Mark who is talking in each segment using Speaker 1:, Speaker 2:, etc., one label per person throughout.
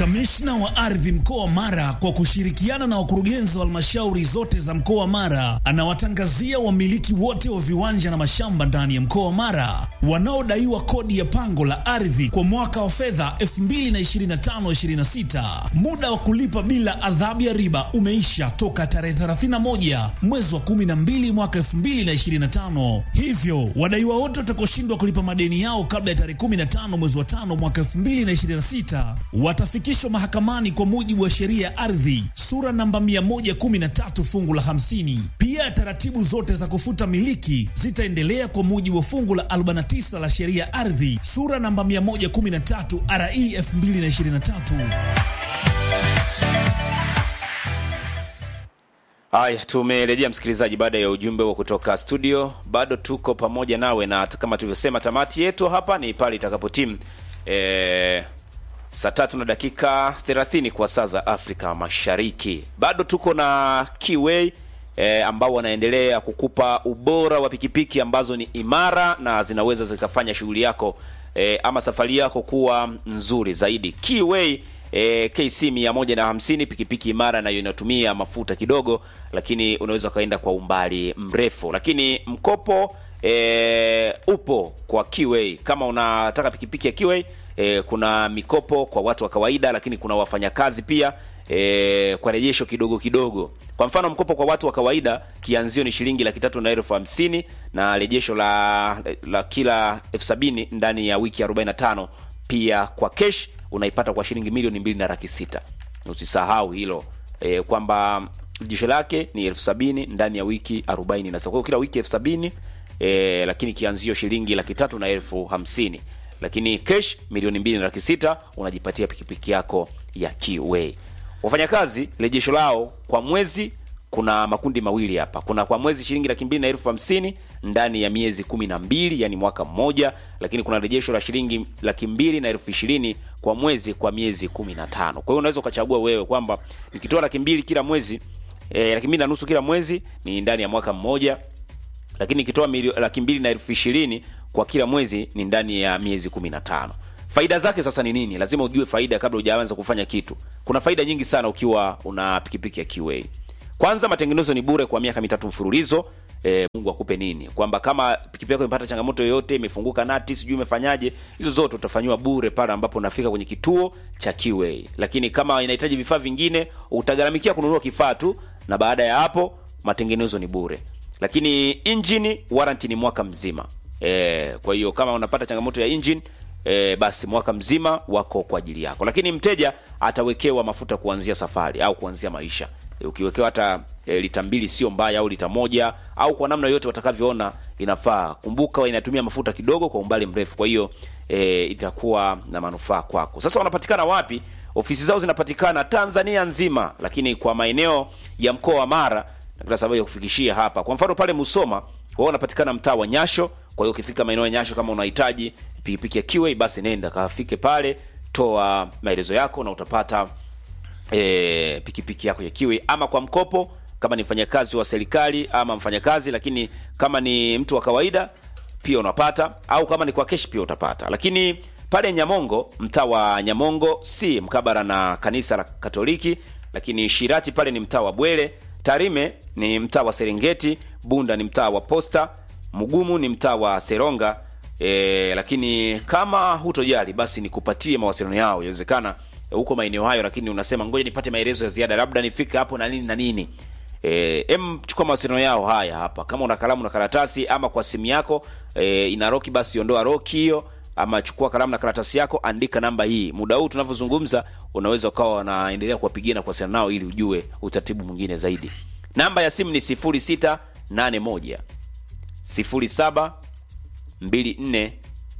Speaker 1: Kamishna wa ardhi mkoa wa Mara kwa kushirikiana na wakurugenzi wa halmashauri zote za mkoa wa Mara anawatangazia wamiliki wote wa viwanja na mashamba ndani ya mkoa wa Mara wanaodaiwa kodi ya pango la ardhi kwa mwaka wa fedha 2025/26. Muda wa kulipa bila adhabu ya riba umeisha toka tarehe 31 mwezi wa 12 mwaka 2025. Hivyo wadaiwa wote watakaoshindwa kulipa madeni yao kabla ya tarehe 15 mwezi wa 5 mwaka 2026 watafikishwa mahakamani kwa mujibu wa sheria ya ardhi sura namba 113 fungu la 50. Pia taratibu zote za kufuta miliki zitaendelea kwa mujibu wa fungu la 49 la sheria ya ardhi sura namba 113 RE 2023.
Speaker 2: Haya, tumerejea msikilizaji, baada ya ujumbe wa kutoka studio. Bado tuko pamoja nawe, na kama tulivyosema, tamati yetu hapa ni pale itakapotimu e, saa tatu na dakika 30 kwa saa za Afrika Mashariki. Bado tuko na Kiway e, ambao wanaendelea kukupa ubora wa pikipiki ambazo ni imara na zinaweza zikafanya shughuli yako e, ama safari yako kuwa nzuri zaidi. Kiway e, KC 150 pikipiki imara nayo inatumia mafuta kidogo, lakini unaweza ukaenda kwa umbali mrefu. Lakini mkopo e, upo kwa Kiway. Kama unataka pikipiki ya Kiway e, kuna mikopo kwa watu wa kawaida, lakini kuna wafanyakazi pia e, kwa rejesho kidogo kidogo. Kwa mfano mkopo kwa watu wa kawaida kianzio ni shilingi laki tatu na elfu hamsini na rejesho la, la kila elfu sabini ndani ya wiki 45. Pia kwa cash unaipata kwa shilingi milioni mbili na laki sita. Usisahau hilo e, kwamba rejesho lake ni elfu sabini ndani ya wiki 40 na kwa hiyo kila wiki elfu sabini e, lakini kianzio shilingi laki tatu na elfu hamsini lakini cash milioni mbili na laki sita unajipatia pikipiki yako ya Kiway. Wafanyakazi rejesho lao kwa mwezi kuna makundi mawili hapa. Kuna kwa mwezi shilingi laki mbili na elfu hamsini ndani ya miezi kumi na mbili yani mwaka mmoja, lakini kuna rejesho la shilingi laki mbili na elfu ishirini kwa mwezi kwa miezi kumi na tano. Kwa hiyo unaweza ukachagua wewe kwamba nikitoa laki mbili kila mwezi eh, laki mbili na nusu kila mwezi ni ndani ya mwaka mmoja, lakini nikitoa laki mbili na elfu ishirini kwa kila mwezi ni ndani ya miezi kumi na tano. Faida zake sasa ni nini? Lazima ujue faida kabla hujaanza kufanya kitu. Kuna faida nyingi sana ukiwa una pikipiki ya Kiway. Kwanza, matengenezo ni bure kwa miaka mitatu mfululizo. E, Mungu akupe nini, kwamba kama pikipiki yako imepata changamoto yoyote, imefunguka nati, sijui imefanyaje, hizo zote utafanyiwa bure pale ambapo unafika kwenye kituo cha Kiway. Lakini kama inahitaji vifaa vingine, utagharamikia kununua kifaa tu, na baada ya hapo matengenezo ni bure. Lakini engine warranty ni mwaka mzima. E, kwa hiyo kama unapata changamoto ya engine E, basi mwaka mzima wako kwa ajili yako, lakini mteja atawekewa mafuta kuanzia safari au kuanzia maisha. E, ukiwekewa hata e, lita mbili sio mbaya, au lita moja au kwa namna yote watakavyoona inafaa. Kumbuka inatumia mafuta kidogo kwa umbali mrefu, kwa hiyo e, itakuwa na manufaa kwako. Sasa wanapatikana wapi? Ofisi zao zinapatikana Tanzania nzima, lakini kwa maeneo ya mkoa wa Mara na sababu ya kufikishia hapa, kwa mfano pale Musoma wao wanapatikana mtaa wa Nyasho. Kwa hiyo ukifika maeneo ya Nyasho, kama unahitaji pikipiki ya Kiway, basi nenda kafike pale, toa maelezo yako na utapata e, pikipiki yako ya Kiway, ama kwa mkopo kama ni mfanyakazi wa serikali ama mfanyakazi, lakini kama ni mtu wa kawaida pia unapata, au kama ni kwa kesh pia utapata. Lakini pale Nyamongo, mtaa wa Nyamongo si mkabara na kanisa la Katoliki, lakini Shirati pale ni mtaa wa Bwele, Tarime ni mtaa wa Serengeti, Bunda ni mtaa wa Posta, Mugumu ni mtaa wa Seronga. E, lakini kama hutojali basi nikupatie mawasiliano yao, inawezekana huko maeneo hayo, lakini unasema ngoja nipate maelezo ya ziada, labda nifike hapo na nini na nini. E, em chukua mawasiliano yao haya hapa, kama una kalamu na karatasi, ama kwa simu yako e, ina roki, basi ondoa roki hiyo, ama chukua kalamu na karatasi yako, andika namba hii. Muda huu tunavyozungumza, unaweza ukawa wanaendelea kuwapigia na kuwasiliana nao ili ujue utaratibu mwingine zaidi. Namba ya simu ni 0681 07 24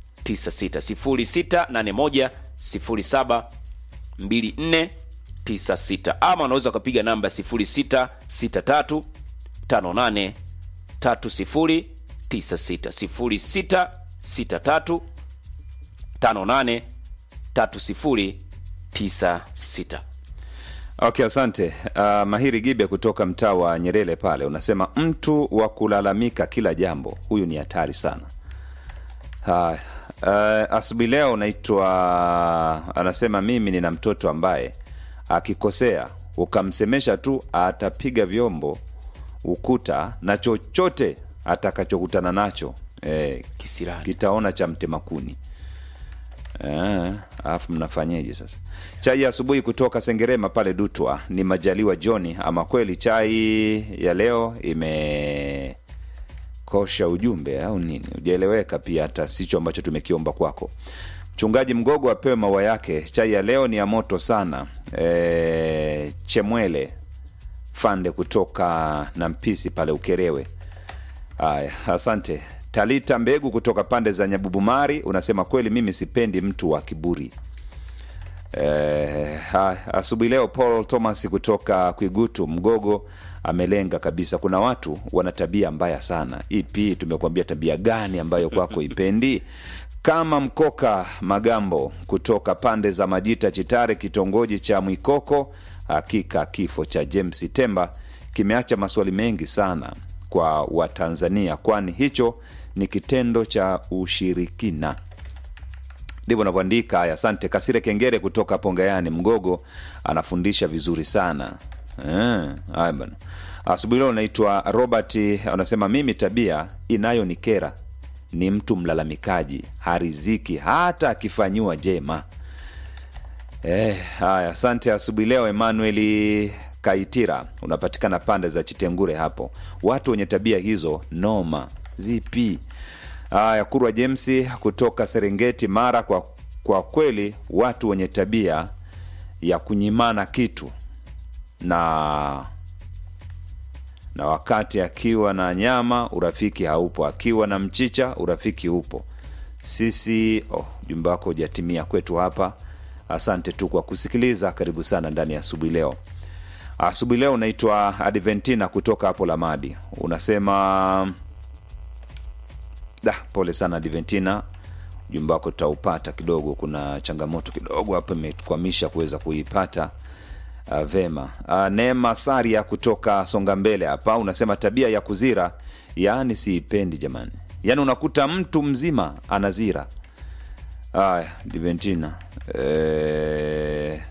Speaker 2: 96 0681 07 24 96, ama unaweza ukapiga namba 0663 58 30 96 0663 58 30 96.
Speaker 3: Okay, asante. Uh, Mahiri Gibe kutoka mtaa wa Nyerere pale unasema mtu wa kulalamika kila jambo, huyu ni hatari sana. Uh, Uh, asubuhi leo naitwa anasema mimi nina mtoto ambaye akikosea ukamsemesha tu atapiga vyombo ukuta na chochote atakachokutana nacho eh,
Speaker 2: Kisirani.
Speaker 3: kitaona cha mtemakuni Eh, alafu mnafanyeje sasa chai ya asubuhi kutoka sengerema pale dutwa ni majaliwa joni ama kweli chai ya leo imekosha ujumbe au nini ujaeleweka pia hata sicho ambacho tumekiomba kwako mchungaji mgogo apewe maua yake chai ya leo ni ya moto sana e, chemwele fande kutoka na mpisi pale ukerewe Haya, asante. Talita Mbegu kutoka pande za Nyabubumari unasema kweli, mimi sipendi mtu wa kiburi. Eh, haya, asubuhi leo Paul Thomas kutoka Kwigutu Mgogo amelenga kabisa. Kuna watu wana tabia mbaya sana. Ipi tumekuambia tabia gani ambayo kwako ipendi? Kama Mkoka Magambo kutoka pande za Majita Chitare, kitongoji cha Mwikoko. Hakika kifo cha James Temba kimeacha maswali mengi sana kwa Watanzania, kwani hicho ni kitendo cha ushirikina ndivyo anavyoandika. Haya, asante. Kasire Kengere kutoka Pongayani Mgogo anafundisha vizuri sana. Eh, haya bana. Asubuhi leo naitwa Robert, anasema mimi tabia inayonikera ni mtu mlalamikaji, hariziki hata akifanyiwa jema. Eh, haya, asante. Asubuhi leo Emmanuel Kaitira unapatikana pande za Chitengure hapo. Watu wenye tabia hizo noma zipi? Haya, Kurwa James kutoka Serengeti Mara, kwa, kwa kweli watu wenye tabia ya kunyimana kitu na na wakati akiwa na nyama urafiki haupo, akiwa na mchicha urafiki upo. Sisi oh, jumba wako hujatimia kwetu hapa. Asante tu kwa kusikiliza, karibu sana ndani ya asubuhi leo. Asubuhi leo unaitwa Adventina kutoka hapo Lamadi, unasema da, pole sana Adventina, ujumbe wako tutaupata kidogo. Kuna changamoto kidogo hapa imetukwamisha kuweza kuipata uh, vema. Uh, Neema Saria kutoka Songa Mbele hapa unasema tabia ya kuzira, yaani siipendi jamani, yaani unakuta mtu mzima anazira. Aya, Adventina eh,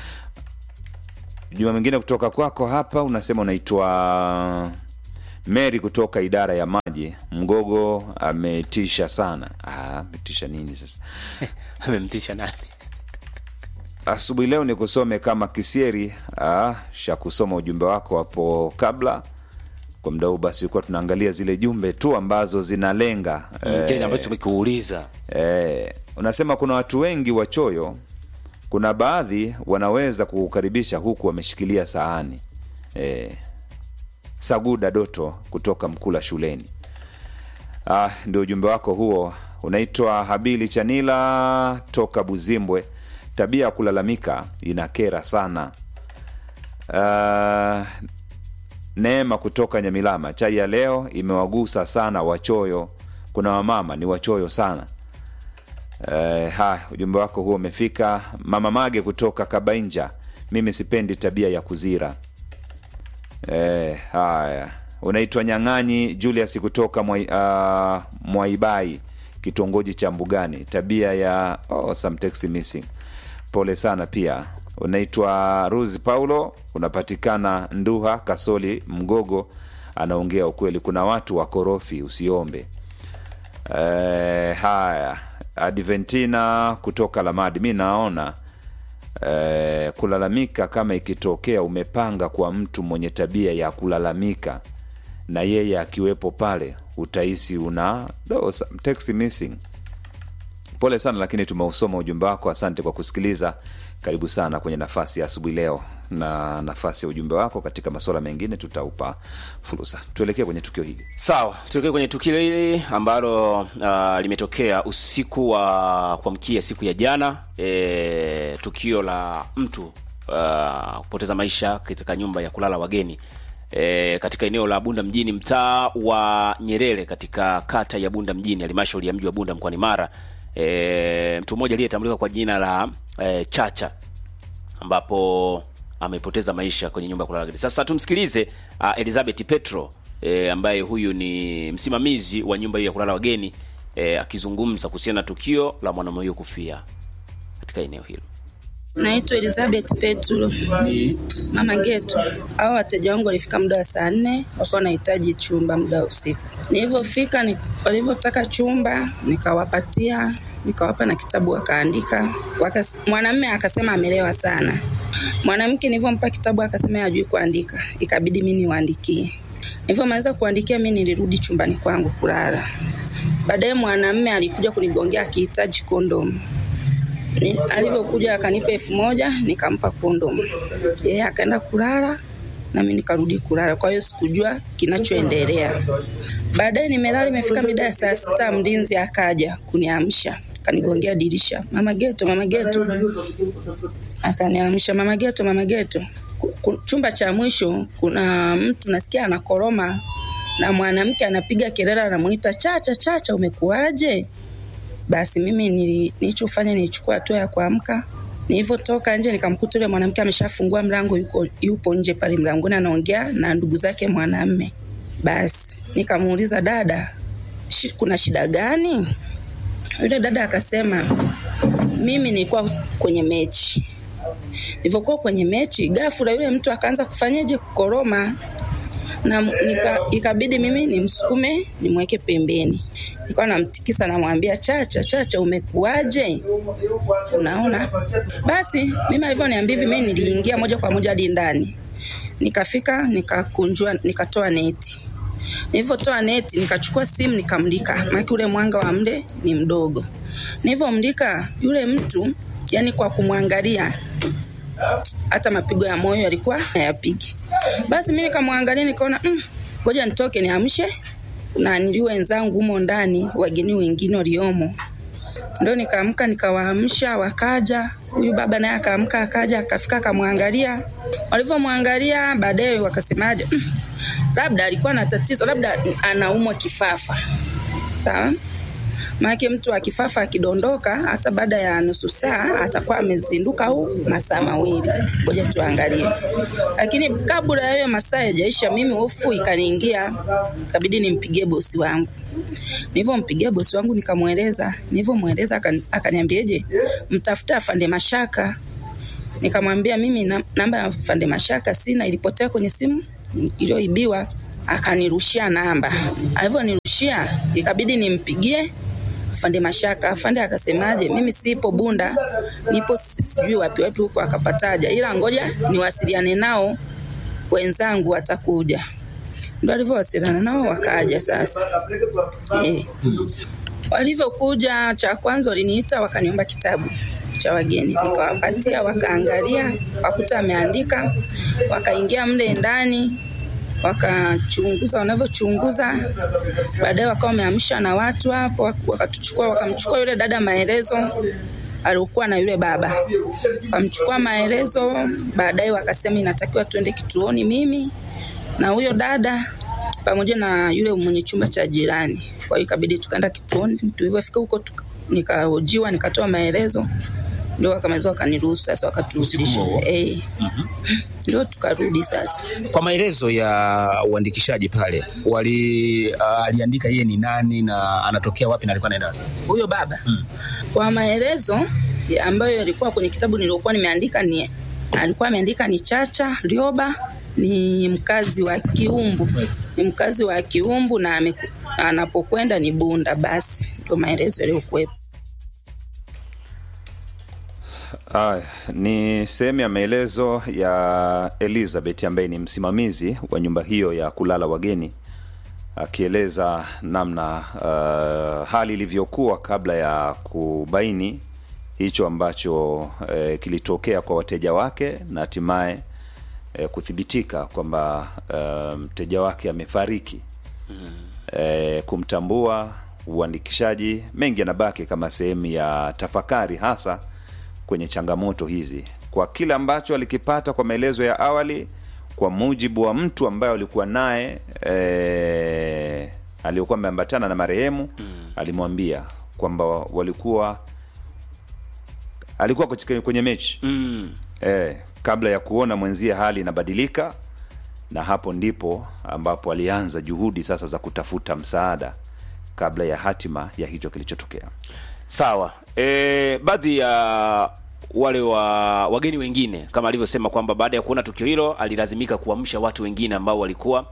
Speaker 3: juma mwingine kutoka kwako hapa unasema unaitwa Mary kutoka idara ya maji Mgogo. Ametisha sana. Ah, ametisha nini sasa?
Speaker 2: amemtisha nani
Speaker 3: Asubuhi leo ni kusome kama Kisieri. Ah, sha kusoma ujumbe wako hapo kabla. Kwa muda huu basi kuwa tunaangalia zile jumbe tu ambazo zinalenga
Speaker 2: kile ambacho tumekuuliza
Speaker 3: Eh, unasema kuna watu wengi wachoyo. Kuna baadhi wanaweza kukukaribisha huku wameshikilia sahani. Eh, Saguda Doto kutoka Mkula shuleni. Ah, ndio ujumbe wako huo. Unaitwa Habili Chanila toka Buzimbwe. Tabia ya kulalamika inakera sana. Ah, Neema kutoka Nyamilama, chai ya leo imewagusa sana wachoyo. Kuna wamama ni wachoyo sana. Eh, haya ujumbe wako huo umefika. Mama Mage kutoka Kabainja, mimi sipendi tabia ya kuzira. Eh, haya unaitwa Nyang'anyi Julius kutoka Mwai, uh, Mwaibai kitongoji cha Mbugani, tabia ya oh, some text missing. Pole sana pia. Unaitwa Ruzi Paulo, unapatikana Nduha Kasoli Mgogo. Anaongea ukweli, kuna watu wakorofi, usiombe. Eh, haya Adventina kutoka Lamadi, mi naona eh, kulalamika kama ikitokea umepanga kwa mtu mwenye tabia ya kulalamika na yeye akiwepo pale, utahisi una no, some text missing. Pole sana, lakini tumeusoma ujumbe wako. Asante kwa kusikiliza. Karibu sana kwenye nafasi ya asubuhi leo, na nafasi ya ujumbe wako katika masuala mengine tutaupa fursa. Tuelekee kwenye tukio hili.
Speaker 2: sawa tuelekee kwenye tukio hili ambalo uh, limetokea usiku wa kuamkia siku ya jana e, tukio la mtu uh, kupoteza maisha katika nyumba ya kulala wageni e, katika eneo la bunda mjini mtaa wa nyerere katika kata ya bunda mjini halmashauri ya mji wa bunda mkoani mara e, mtu mmoja aliyetambulika kwa jina la e, chacha ambapo amepoteza maisha kwenye nyumba ya kulala wageni. Sasa tumsikilize uh, Elizabeth Petro e, ambaye huyu ni msimamizi wa nyumba hiyo ya kulala wageni e, akizungumza kuhusiana na tukio la mwanamume huyo kufia katika eneo hilo.
Speaker 4: Naitwa Elizabeth Petro, mama Geto. Hao wateja wangu walifika muda wa saa nne, walikuwa wanahitaji chumba muda wa usiku. Nilivyofika ni, walivyotaka chumba nikawapatia, nikawapa na kitabu wakaandika. Wakas, mwanamume akasema amelewa sana. Mwanamke nilivyompa kitabu akasema hajui kuandika, ikabidi mimi niwaandikie. Nilivyomaliza kuandikia, mimi nilirudi chumbani kwangu kulala. Baadaye mwanamume alikuja kunigongea akihitaji kondomu Ni- alivyokuja akanipa elfu moja nikampa kondomu yeye akaenda kulala nami nikarudi kulala kwa hiyo sikujua kinachoendelea baadaye nimelala imefika mida ya saa sita mlinzi akaja kuniamsha kanigongea dirisha mama geto mama geto akaniamsha mama geto mama geto Ku- ku- chumba cha mwisho kuna mtu nasikia anakoroma na mwanamke anapiga kelele anamuita chacha chacha umekuwaje basi mimi nili- nilichofanya nilichukua hatua ya kuamka nilivyotoka nje nikamkuta yule mwanamke ameshafungua mlango yuko, yupo nje pale mlangoni anaongea na ndugu zake mwanamme basi nikamuuliza dada shi, kuna shida gani yule dada akasema mimi nilikuwa kwenye mechi nilivyokuwa kwenye mechi ghafla yule mtu akaanza kufanyaje kukoroma na nika, ikabidi mimi nimsukume nimweke pembeni nikawa namtikisa namwambia chacha chacha umekuaje unaona basi mimi alivyoniambia hivi mimi niliingia moja kwa moja hadi ndani nikafika nikakunjua nikatoa neti nilivyotoa neti nikachukua simu nikamlika maana ule mwanga wa mle ni mdogo nilivyomlika yule mtu yani kwa kumwangalia hata mapigo ya moyo yalikuwa hayapigi. Basi mimi nikamwangalia nikaona "Mm, ngoja nitoke niamshe na nili wenzangu humo ndani, wageni wengine waliomo. Ndio nikaamka nikawaamsha, wakaja. Huyu baba naye akaamka akaja akafika akamwangalia. Walivyomwangalia baadaye wakasemaje, "Mm, labda alikuwa na tatizo, labda anaumwa kifafa. Sawa? Maana mtu akifafa akidondoka hata baada ya nusu saa atakuwa amezinduka au masaa mawili. Ngoja tuangalie. Lakini kabla ya hiyo masaa yajaisha, mimi hofu ikaniingia, ikabidi nimpigie bosi wangu. Nilivyompigia bosi wangu nikamweleza, nilivyomweleza akani- akaniambiaje, mtafuta afande Mashaka. Nikamwambia mimi na- namba ya afande Mashaka sina, ilipotea kwenye simu iliyoibiwa. Akanirushia namba, alivyonirushia ikabidi nimpigie afande Mashaka. Afande akasemaje, mimi sipo Bunda, nipo si- sijui wapi wapi huko, akapataja, ila ngoja niwasiliane nao, wenzangu watakuja. Ndo alivyowasiliana nao wakaja sasa. Eh. Walivyokuja, cha kwanza waliniita wakaniomba kitabu cha wageni, nikawapatia, wakaangalia, wakuta ameandika, wakaingia mle ndani wakachunguza wanavyochunguza, baadaye wakawa wameamsha na watu hapo, wak- wakatuchukua wakamchukua yule dada maelezo aliokuwa na yule baba, wakamchukua maelezo, baadaye wakasema inatakiwa tuende kituoni, mimi na huyo dada pamoja na yule mwenye chumba cha jirani. Kwa hiyo ikabidi tukaenda kituoni. Tulivyofika huko tuka- nikahojiwa, nikatoa maelezo, ndio wakamaliza wakaniruhusu sasa, wakaturudisha eh, ndio tukarudi sasa.
Speaker 5: Kwa maelezo ya uandikishaji pale wali uh, aliandika yeye ni nani na anatokea wapi na alikuwa anaenda wapi?
Speaker 4: huyo baba kwa maelezo ya ambayo yalikuwa kwenye kitabu niliokuwa nimeandika ni alikuwa ameandika ni Chacha Rioba ni mkazi wa Kiumbu ni mkazi wa Kiumbu na ameku, anapokwenda ni Bunda basi ndio maelezo yaliyokuwepo
Speaker 3: Aya, ni sehemu ya maelezo ya Elizabeth ambaye ni msimamizi wa nyumba hiyo ya kulala wageni akieleza namna uh, hali ilivyokuwa kabla ya kubaini hicho ambacho uh, kilitokea kwa wateja wake na hatimaye uh, kuthibitika kwamba uh, mteja wake amefariki e, kumtambua uandikishaji mengi yanabaki kama sehemu ya tafakari hasa kwenye changamoto hizi kwa kile ambacho alikipata kwa maelezo ya awali kwa mujibu wa mtu ambaye alikuwa naye e, aliyokuwa ameambatana na marehemu mm. alimwambia kwamba walikuwa alikuwa kwenye- kwenye mechi
Speaker 2: Mm.
Speaker 3: e, kabla ya kuona mwenzie hali inabadilika na hapo ndipo ambapo alianza juhudi sasa za kutafuta msaada kabla ya hatima ya hicho kilichotokea.
Speaker 2: Sawa. E, baadhi ya wale wa wageni wengine kama alivyosema kwamba baada ya kuona tukio hilo alilazimika kuamsha watu wengine ambao walikuwa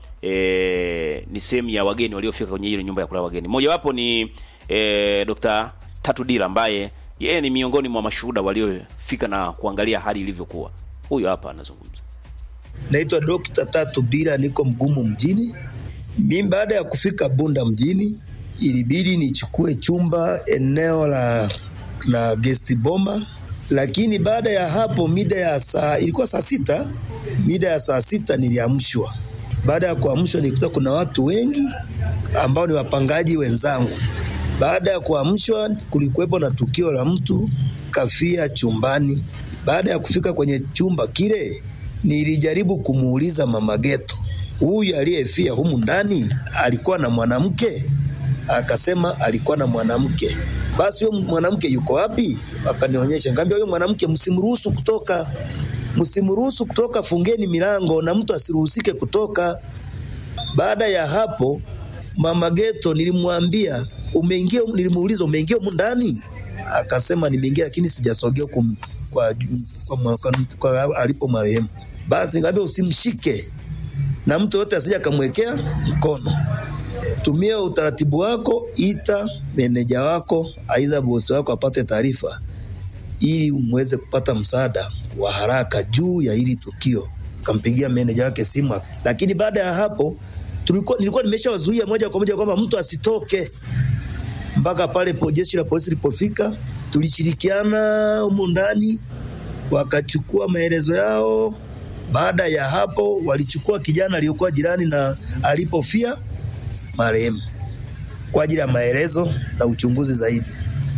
Speaker 2: e, ni sehemu ya wageni waliofika kwenye ile nyumba ya kulala wageni. Mmojawapo ni e, Dr. Tatu Dila ambaye yeye ni miongoni mwa mashuhuda waliofika na kuangalia hali ilivyokuwa. Huyo hapa anazungumza.
Speaker 6: Naitwa Dokta Tatu Bila, niko Mgumu mjini. Mimi baada ya kufika Bunda mjini, ilibidi nichukue chumba eneo la la guest boma, lakini baada ya hapo mida ya saa ilikuwa saa sita, mida ya saa sita niliamshwa. Baada ya kuamshwa, nilikuta kuna watu wengi ambao ni wapangaji wenzangu. Baada ya kuamshwa, kulikuwepo na tukio la mtu kafia chumbani. Baada ya kufika kwenye chumba kile, nilijaribu kumuuliza mama Geto, huyu aliyefia humu ndani alikuwa na mwanamke? Akasema alikuwa na mwanamke. Basi huyo mwanamke yuko wapi? Akanionyesha, ngambia huyo mwanamke msimruhusu kutoka, msimruhusu kutoka, fungeni milango na mtu asiruhusike kutoka. Baada ya hapo mama Geto nilimwambia umeingia, nilimuuliza umeingia humu ndani? Akasema nimeingia, lakini sijasogea kum- kwa, kwa, kwa, kwa alipo marehemu. Basi ngambia usimshike na mtu yote asije akamwekea mkono. Tumia utaratibu wako, ita meneja wako, aidha bosi wako apate taarifa, ili muweze kupata msaada wa haraka juu ya hili tukio. Kampigia meneja wake simu, lakini baada ya hapo tulikuwa, nilikuwa nimeshawazuia moja kwa moja kwamba mtu asitoke mpaka pale po jeshi la polisi lilipofika. Tulishirikiana humu ndani, wakachukua maelezo yao. Baada ya hapo, walichukua kijana aliyokuwa jirani na alipofia marehemu kwa ajili ya maelezo na uchunguzi zaidi.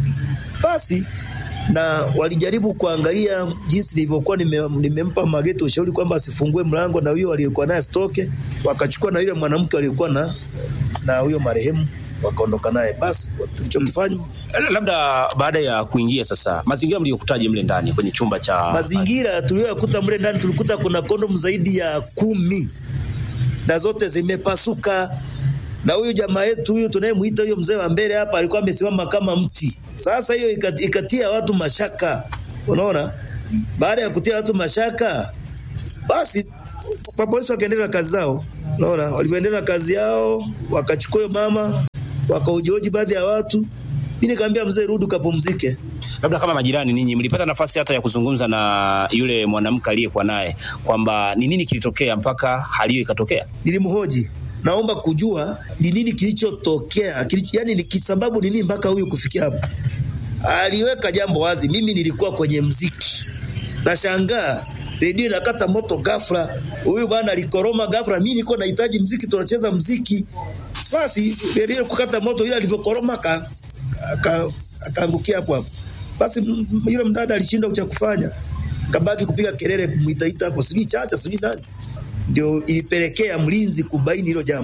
Speaker 6: Basi na walijaribu kuangalia jinsi nilivyokuwa nime, nimempa Mageto ushauri kwamba asifungue mlango na huyo aliyekuwa naye asitoke. Wakachukua na yule mwanamke aliyekuwa na na huyo marehemu wakaondoka naye. Basi tulichokifanya
Speaker 5: Labda baada ya kuingia sasa, mazingira mliyokutaje mle ndani kwenye chumba cha
Speaker 6: mazingira tuliyoyakuta mle ndani, tulikuta kuna kondomu zaidi ya kumi na zote zimepasuka. Na huyu jamaa yetu huyu tunayemwita huyo mzee wa mbele hapa alikuwa amesimama kama mti. Sasa hiyo ikat- ikatia watu mashaka, unaona. Baada ya kutia watu mashaka, basi kwa polisi wakaendelea na kazi zao, unaona. Walivyoendelea na kazi yao, wakachukua huyo mama, wakaujoji baadhi ya watu. Mimi nikamwambia mzee, rudi ukapumzike.
Speaker 5: labda kama majirani ninyi mlipata nafasi hata ya kuzungumza na yule mwanamke aliyekuwa naye kwamba ni nini kilitokea mpaka hali hiyo ikatokea?
Speaker 6: nilimhoji naomba kujua ni nini kilichotokea kilicho, yani ni kisababu ni nini mpaka huyu kufikia hapo aliweka jambo wazi mimi nilikuwa kwenye mziki nashangaa redio inakata moto ghafla huyu bwana alikoroma ghafla mimi nilikuwa nahitaji mziki tunacheza mziki basi redio kukata moto ile alivyokoroma aka- aka- akaangukia hapo hapo basi m- m- yule mdada alishindwa cha kufanya kabaki kupiga kelele kumwitaita hapo sijui chacha sijui nani ndio ilipelekea mlinzi kubaini hilo jambo.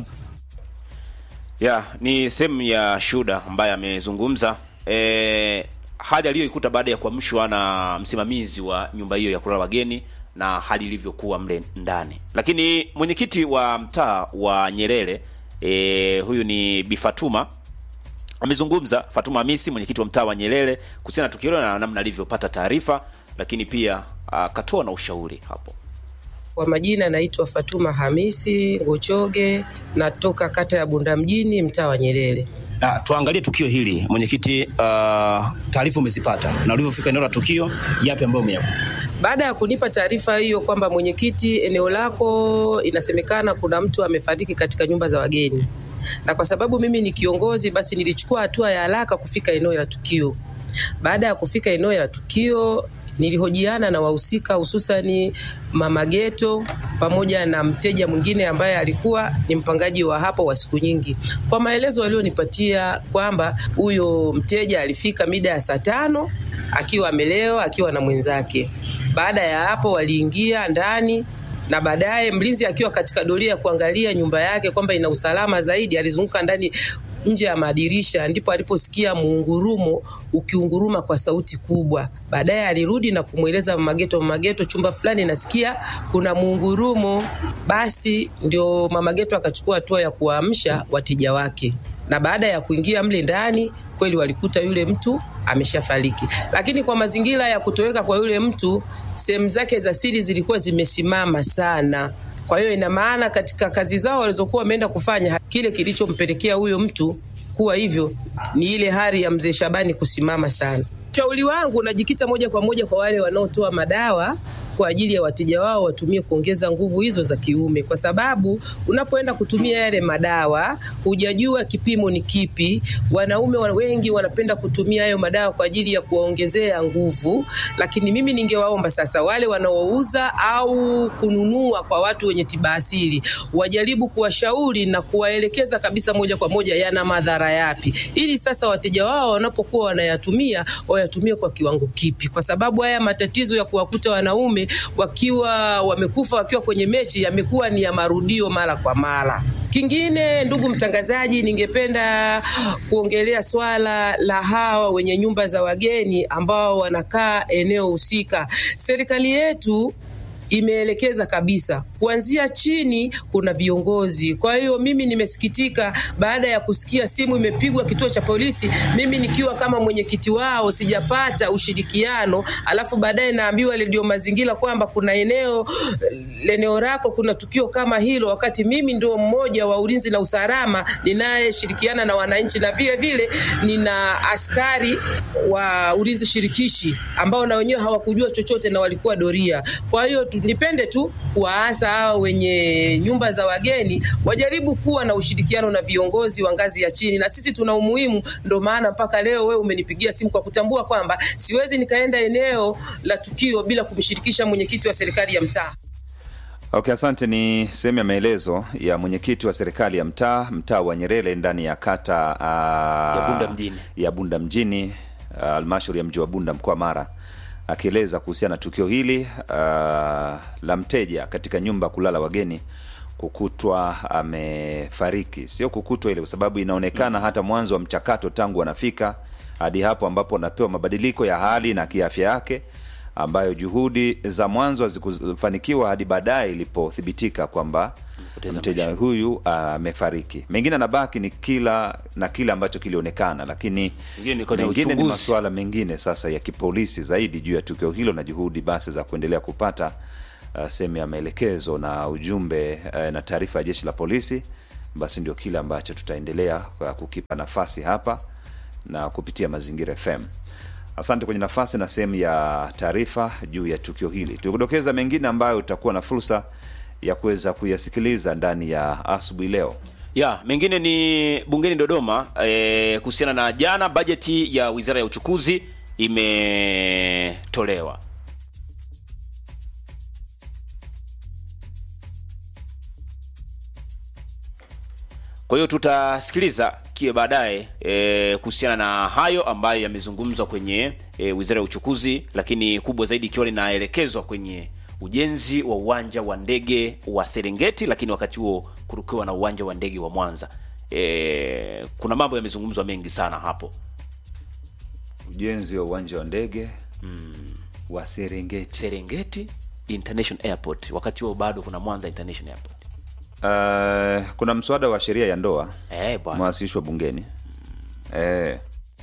Speaker 2: ya ni sehemu ya shuda ambaye amezungumza e, hali aliyoikuta baada ya kuamshwa na msimamizi wa nyumba hiyo ya kulala wageni na hali ilivyokuwa mle ndani lakini mwenyekiti wa mtaa wa nyerere e, huyu ni bifatuma amezungumza fatuma hamisi mwenyekiti wa mtaa wa nyerere kuhusiana na tukio hilo na namna alivyopata taarifa lakini pia akatoa na ushauri hapo
Speaker 7: Kwa majina naitwa Fatuma Hamisi Ngochoge, natoka kata ya Bunda mjini, mtaa wa Nyerere.
Speaker 5: Na tuangalie tukio hili mwenyekiti, uh, taarifa umezipata na ulivyofika eneo la tukio, yapi ambayo umeyakuta?
Speaker 7: Baada ya kunipa taarifa hiyo kwamba mwenyekiti, eneo lako inasemekana kuna mtu amefariki katika nyumba za wageni, na kwa sababu mimi ni kiongozi, basi nilichukua hatua ya haraka kufika eneo la tukio. Baada ya kufika eneo la tukio nilihojiana na wahusika hususani Mama Geto pamoja na mteja mwingine ambaye alikuwa ni mpangaji wa hapo wa siku nyingi. Kwa maelezo walionipatia kwamba huyo mteja alifika mida ya saa tano akiwa amelewa akiwa na mwenzake. Baada ya hapo waliingia ndani na baadaye mlinzi akiwa katika doria ya kuangalia nyumba yake kwamba ina usalama zaidi, alizunguka ndani nje ya madirisha, ndipo aliposikia muungurumo ukiunguruma kwa sauti kubwa. Baadaye alirudi na kumweleza Mama Geto, Mama Geto, chumba fulani nasikia kuna muungurumo. Basi ndio Mama Geto akachukua hatua ya kuwaamsha wateja wake. na baada ya kuingia mle ndani kweli walikuta yule mtu ameshafariki, lakini kwa mazingira ya kutoweka kwa yule mtu, sehemu zake za siri zilikuwa zimesimama sana. Kwa hiyo ina maana katika kazi zao walizokuwa wameenda kufanya, kile kilichompelekea huyo mtu kuwa hivyo ni ile hali ya mzee Shabani kusimama sana. Ushauri wangu unajikita moja kwa moja kwa wale wanaotoa madawa kwa ajili ya wateja wao watumie kuongeza nguvu hizo za kiume, kwa sababu unapoenda kutumia yale madawa hujajua kipimo ni kipi. Wanaume wa- wengi wanapenda kutumia hayo madawa kwa ajili ya kuwaongezea nguvu, lakini mimi ningewaomba sasa wale wanaouza au kununua kwa watu wenye tiba asili wajaribu kuwashauri na kuwaelekeza kabisa moja kwa moja yana madhara yapi, ili sasa wateja wao wanapokuwa wanayatumia wayatumie kwa kiwango kipi, kwa sababu haya matatizo ya kuwakuta wanaume wakiwa wamekufa wakiwa kwenye mechi yamekuwa ni ya marudio mara kwa mara. Kingine, ndugu mtangazaji, ningependa kuongelea swala la hawa wenye nyumba za wageni ambao wanakaa eneo husika. Serikali yetu imeelekeza kabisa kuanzia chini kuna viongozi. Kwa hiyo mimi nimesikitika baada ya kusikia simu imepigwa kituo cha polisi, mimi nikiwa kama mwenyekiti wao sijapata ushirikiano, alafu baadaye naambiwa redio mazingira kwamba kuna eneo eneo lako kuna tukio kama hilo, wakati mimi ndio mmoja wa ulinzi na usalama ninayeshirikiana na wananchi, na vile vile nina askari wa ulinzi shirikishi ambao na wenyewe hawakujua chochote na walikuwa doria. Kwa hiyo tu- nipende tu kuwaasa hao wenye nyumba za wageni wajaribu kuwa na ushirikiano na viongozi wa ngazi ya chini, na sisi tuna umuhimu. Ndo maana mpaka leo wewe umenipigia simu kwa kutambua kwamba siwezi nikaenda eneo la tukio bila kumshirikisha mwenyekiti wa serikali ya mtaa.
Speaker 3: Okay, asante. Ni sehemu ya maelezo ya mwenyekiti wa serikali ya mtaa mtaa wa Nyerere ndani ya kata uh,
Speaker 2: Ya Bunda mjini.
Speaker 3: ya Bunda mjini ah, halmashauri ya mji wa Bunda mkoa wa Mara akieleza kuhusiana na tukio hili uh, la mteja katika nyumba ya kulala wageni kukutwa amefariki. Sio kukutwa ile, kwa sababu inaonekana hata mwanzo wa mchakato tangu anafika hadi hapo ambapo anapewa mabadiliko ya hali na kiafya yake ambayo juhudi za mwanzo hazikufanikiwa hadi baadaye ilipothibitika kwamba
Speaker 2: Mpoteza
Speaker 3: mteja
Speaker 2: maisha.
Speaker 3: huyu amefariki. Mengine anabaki ni kila na kile ambacho kilionekana, lakini
Speaker 2: Mengine ni kwenye
Speaker 3: mengine ni
Speaker 2: uchunguzi.
Speaker 3: masuala mengine sasa ya kipolisi zaidi juu ya tukio hilo na juhudi basi za kuendelea kupata uh, sehemu ya maelekezo na ujumbe uh, na taarifa ya jeshi la polisi, basi ndio kile ambacho tutaendelea uh, kukipa nafasi hapa na kupitia Mazingira FM. Asante kwenye nafasi na sehemu ya taarifa juu ya tukio hili. Tukudokeza mengine ambayo utakuwa na fursa ya kuweza kuyasikiliza ndani ya asubuhi leo.
Speaker 2: ya mengine ni bungeni Dodoma eh, kuhusiana na jana bajeti ya wizara ya uchukuzi imetolewa. Kwa hiyo tutasikiliza kie baadaye e, kuhusiana na hayo ambayo yamezungumzwa kwenye e, wizara ya uchukuzi, lakini kubwa zaidi ikiwa linaelekezwa kwenye ujenzi wa uwanja wa ndege wa Serengeti, lakini wakati huo kurukiwa na uwanja wa ndege wa Mwanza. E, kuna mambo yamezungumzwa mengi sana hapo.
Speaker 3: Ujenzi wa uwanja wa ndege wa Serengeti.
Speaker 2: Serengeti International Airport, wakati huo bado kuna Mwanza International Airport.
Speaker 3: Uh, kuna mswada wa sheria ya ndoa
Speaker 2: Eh, bwana.
Speaker 3: umewasilishwa bungeni eh.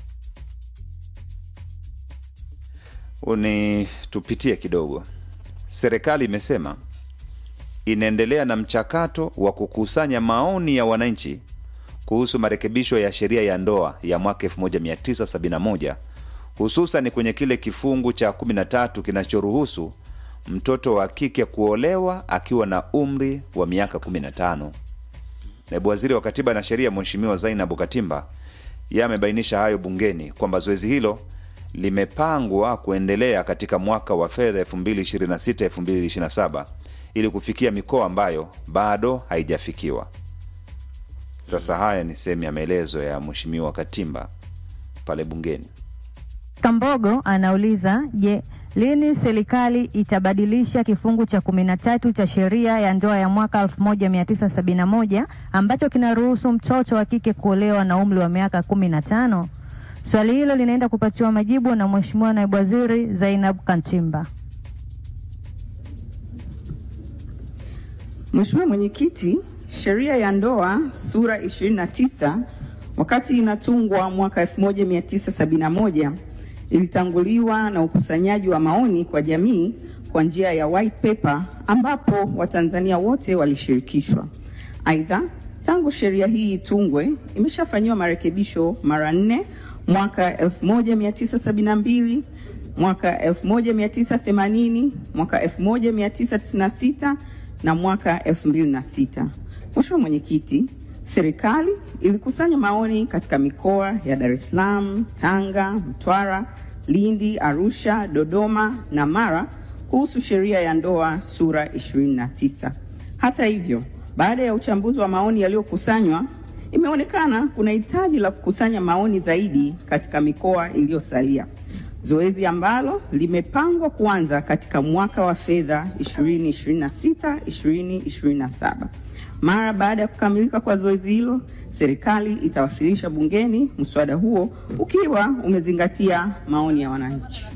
Speaker 3: Uni tupitie kidogo. Serikali imesema inaendelea na mchakato wa kukusanya maoni ya wananchi kuhusu marekebisho ya sheria ya ndoa ya mwaka 1971 hususan kwenye kile kifungu cha 13 kinachoruhusu mtoto wa kike kuolewa akiwa na umri wa miaka 15. Naibu waziri wa katiba na sheria Mheshimiwa Zainabu Katimba yeye amebainisha hayo bungeni kwamba zoezi hilo limepangwa kuendelea katika mwaka wa fedha 2026-2027 ili kufikia mikoa ambayo bado haijafikiwa. Sasa haya ni sehemu ya maelezo ya Mheshimiwa Katimba pale bungeni.
Speaker 8: Kambogo anauliza je, lini serikali itabadilisha kifungu cha kumi na tatu cha sheria ya ndoa ya mwaka 1971 ambacho kinaruhusu mtoto wa kike kuolewa na umri wa miaka kumi na tano? Swali hilo linaenda kupatiwa majibu na Mheshimiwa Naibu Waziri Zainab Kantimba.
Speaker 9: Mheshimiwa Mwenyekiti, sheria ya ndoa sura 29 Wakati inatungwa mwaka 1971 ilitanguliwa na ukusanyaji wa maoni kwa jamii kwa njia ya white paper ambapo Watanzania wote walishirikishwa. Aidha, tangu sheria hii itungwe imeshafanyiwa marekebisho mara nne mwaka 1972, mwaka 1980, mwaka 1996 na mwaka 2006. Mheshimiwa Mwenyekiti, serikali ilikusanya maoni katika mikoa ya Dar es Salaam, Tanga, Mtwara, Lindi, Arusha, Dodoma na Mara kuhusu sheria ya ndoa sura 29. Hata hivyo, baada ya uchambuzi wa maoni yaliyokusanywa, imeonekana kuna hitaji la kukusanya maoni zaidi katika mikoa iliyosalia, zoezi ambalo limepangwa kuanza katika mwaka wa fedha 2026-2027. Mara baada ya kukamilika kwa zoezi hilo, serikali itawasilisha bungeni mswada huo ukiwa umezingatia maoni ya wananchi.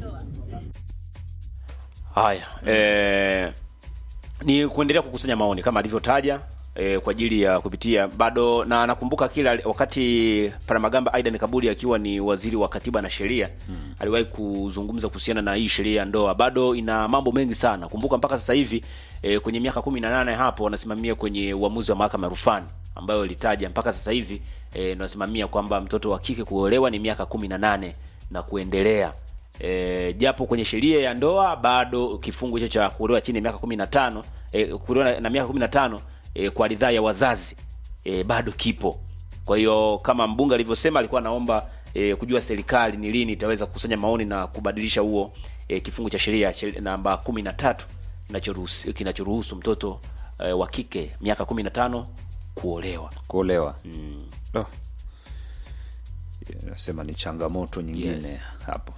Speaker 2: Haya, eh, ni kuendelea kukusanya maoni kama alivyotaja eh, kwa ajili ya kupitia bado, na nakumbuka kila wakati Paramagamba Aidan Kabudi akiwa ni waziri wa katiba na sheria hmm, aliwahi kuzungumza kuhusiana na hii sheria ya ndoa. Bado ina mambo mengi sana. Kumbuka mpaka sasa hivi eh, kwenye miaka kumi na nane hapo wanasimamia kwenye uamuzi wa mahakama ya rufani ambayo ilitaja mpaka sasa hivi eh, nasimamia kwamba mtoto wa kike kuolewa ni miaka kumi na nane na kuendelea. E, japo kwenye sheria ya ndoa bado kifungu hicho cha kuolewa chini ya miaka 15 e, kuolewa na miaka 15 e, kwa ridhaa ya wazazi e, bado kipo. Kwa hiyo kama mbunge alivyosema, alikuwa anaomba e, kujua serikali ni lini itaweza kukusanya maoni na kubadilisha huo e, kifungu cha sheria namba 13 kinachoruhusu kinachoruhusu mtoto e, wa kike miaka 15 kuolewa
Speaker 3: kuolewa mm. oh. nasema ni changamoto nyingine
Speaker 2: Yes.
Speaker 3: hapo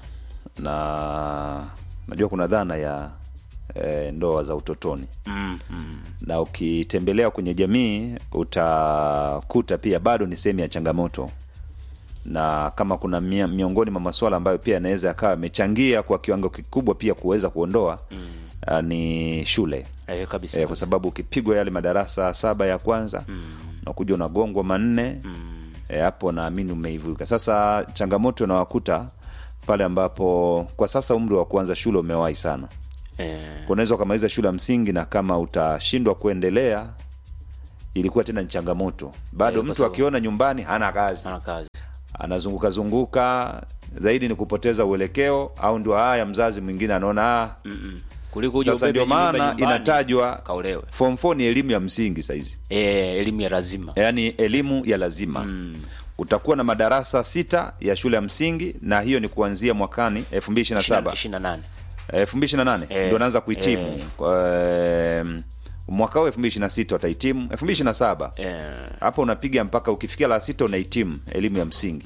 Speaker 3: na najua kuna dhana ya e, ndoa za utotoni
Speaker 2: mm, mm.
Speaker 3: na ukitembelea kwenye jamii utakuta pia bado ni sehemu ya changamoto na kama kuna mia, miongoni mwa masuala ambayo pia yanaweza yakawa yamechangia kwa kiwango kikubwa pia kuweza kuondoa mm. uh, ni shule
Speaker 2: E, kabisa,
Speaker 3: e, kwa sababu ukipigwa yale madarasa saba ya kwanza mm. unakuja unagongwa manne
Speaker 2: mm.
Speaker 3: e, hapo naamini umeivuka sasa changamoto unawakuta pale ambapo kwa sasa umri wa kuanza shule umewahi sana
Speaker 2: e,
Speaker 3: unaweza ukamaliza shule ya msingi na kama utashindwa kuendelea ilikuwa tena ni changamoto bado
Speaker 2: Eh, kwa
Speaker 3: mtu
Speaker 2: sababu-
Speaker 3: akiona nyumbani hana kazi
Speaker 2: ana kazi
Speaker 3: anazunguka zunguka zaidi ni kupoteza uelekeo au ndio haya mzazi mwingine anaona ah,
Speaker 2: Mm-mm. kuliko uje
Speaker 3: sasa
Speaker 2: ubebe
Speaker 3: ndio
Speaker 2: nyumba
Speaker 3: maana
Speaker 2: nyumbani,
Speaker 3: inatajwa
Speaker 2: kaolewe
Speaker 3: form 4 ni elimu ya msingi saizi
Speaker 2: e, elimu ya lazima
Speaker 3: yaani elimu ya lazima mm. utakuwa na madarasa sita ya shule ya msingi na hiyo ni kuanzia mwakani 2027
Speaker 2: 28
Speaker 3: 2028
Speaker 2: Eh,
Speaker 3: ndio anaanza kuhitimu
Speaker 2: eh.
Speaker 3: Kwa, mwaka huu 2026 watahitimu 2027
Speaker 2: e,
Speaker 3: hapo unapiga mpaka ukifikia la sita unahitimu elimu ya msingi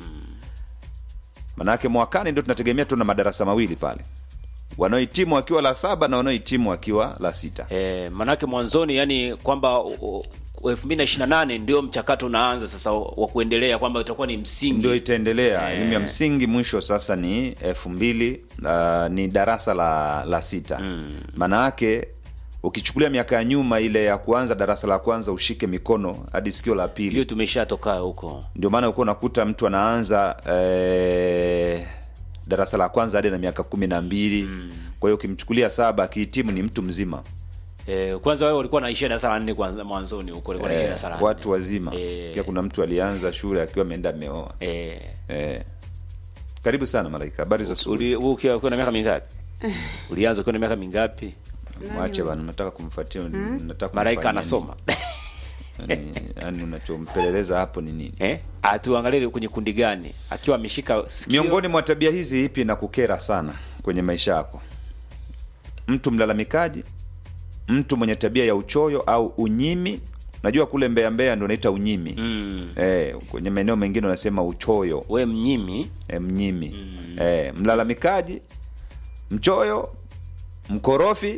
Speaker 3: manake mwakani ndio tunategemea tuna madarasa mawili pale wanaohitimu wakiwa la saba na wanaohitimu wakiwa la sita
Speaker 2: e, manake mwanzoni yani kwamba elfu mbili na ishiri na nane ndio mchakato unaanza sasa wa kuendelea kwamba utakuwa ni msingi
Speaker 3: ndio itaendelea
Speaker 2: Eh.
Speaker 3: elimu ya msingi mwisho sasa ni elfu mbili uh, ni darasa la la sita maana yake ukichukulia miaka ya nyuma ile ya kuanza darasa la kwanza ushike mikono hadi sikio la pili
Speaker 2: hiyo tumeshatoka huko
Speaker 3: ndio maana ulikuwa unakuta mtu anaanza eh, darasa la kwanza hadi na miaka kumi na mbili mm. kwa hiyo ukimchukulia saba akihitimu ni mtu mzima
Speaker 2: e, kwanza wao walikuwa naishia darasa la nne kwanza mwanzoni huko walikuwa naishia
Speaker 3: eh,
Speaker 2: darasa la nne
Speaker 3: watu wazima
Speaker 2: Eh.
Speaker 3: sikia kuna mtu alianza shule akiwa ameenda ameoa
Speaker 2: e,
Speaker 3: eh. karibu sana malaika habari za asubuhi
Speaker 2: uli- wewe ukiwa ukiwa na miaka mingapi ulianza ukiwa na miaka mingapi
Speaker 3: mwache bana nataka kumfuatia nataka
Speaker 2: malaika
Speaker 3: kumfanyia
Speaker 2: anasoma
Speaker 3: nini? yani, yani unachompeleleza hapo ni nini
Speaker 2: eh? atuangalie kwenye kundi gani akiwa ameshika sikio
Speaker 3: miongoni mwa tabia hizi ipi na kukera sana kwenye maisha yako mtu mlalamikaji mtu mwenye tabia ya uchoyo au unyimi najua kule mbea mbea ndo naita unyimi
Speaker 2: mm.
Speaker 3: eh, kwenye maeneo mengine unasema uchoyo
Speaker 2: we mnyimi
Speaker 3: eh, mnyimi mm. eh, mlalamikaji mchoyo mkorofi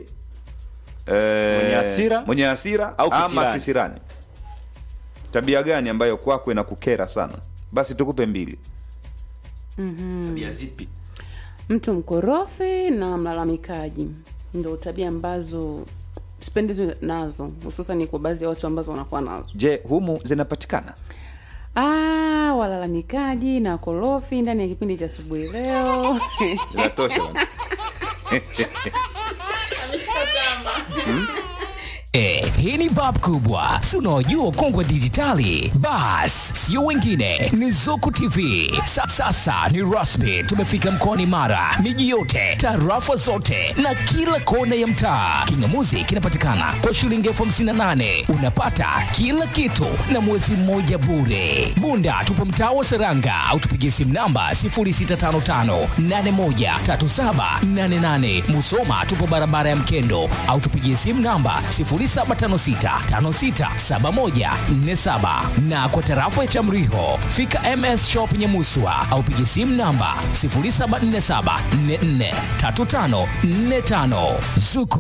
Speaker 3: eh,
Speaker 2: Mwenye hasira?
Speaker 3: mwenye hasira
Speaker 2: Au
Speaker 3: ama
Speaker 2: kisirani.
Speaker 3: kisirani tabia gani ambayo kwako inakukera sana basi tukupe mbili
Speaker 2: tabia zipi
Speaker 10: mtu mkorofi na mlalamikaji ndo tabia ambazo sipendezwi nazo hususan kwa baadhi ya watu ambazo wanakuwa nazo
Speaker 3: je humu zinapatikana
Speaker 10: Ah, walalamikaji na korofi ndani ya kipindi cha asubuhi leo.
Speaker 3: Inatosha bwana.
Speaker 11: Eh, hii ni bab kubwa si unaojua kongwe dijitali bas sio wengine ni zuku tv Sa, sasa ni rasmi tumefika mkoani mara miji yote tarafa zote na kila kona ya mtaa kingamuzi kinapatikana kwa shilingi elfu hamsini na nane unapata kila kitu na mwezi mmoja bure bunda tupo mtaa wa seranga au tupigie simu namba 0655813788 musoma tupo barabara ya mkendo au tupigie simu namba 0756567147 na kwa tarafa ya Chamriho fika MS Shop Nyamuswa au pigie simu namba 0747443545 Zuku